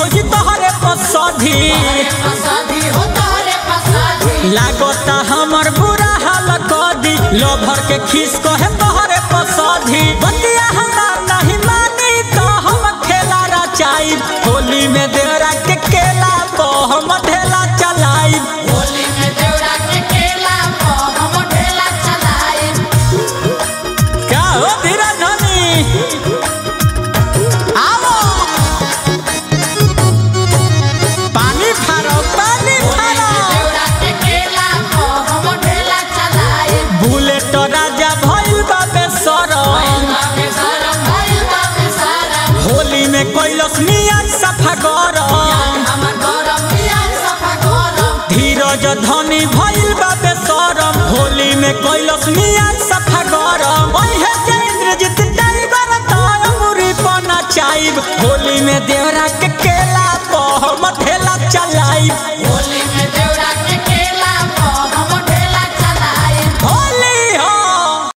भौजी तोहरे पसधी पसादी हो तोहरे पसादी लागता हमर बुरा हाल कदी लोभर के खीस कहे तोहरे पसधी बतिया हमार नहीं मानी तो हम खेला रचाई होली में देवरा के केला को हम ढेला चलाई होली में देवरा के केला को हम ढेला चलाए क्या हो धीरा धनी आओ पानी फारो पानी फारो देवरा के केला को हम ढेला चलाए बुलेट राजा भइल बा बेसरम बाबे सारा भाई बाबे सारा होली में कैलस मियाँ सफा गरम हमर गरम पिया सफा गरम धीरज धनी भइल बा बेसरम होली में कैलस मियाँ सफा गरम ओहे जे इंद्रजीत टाइगर तोर मुरी पना चाइब होली में देवरा के केला को हम ठेला चलाइब होली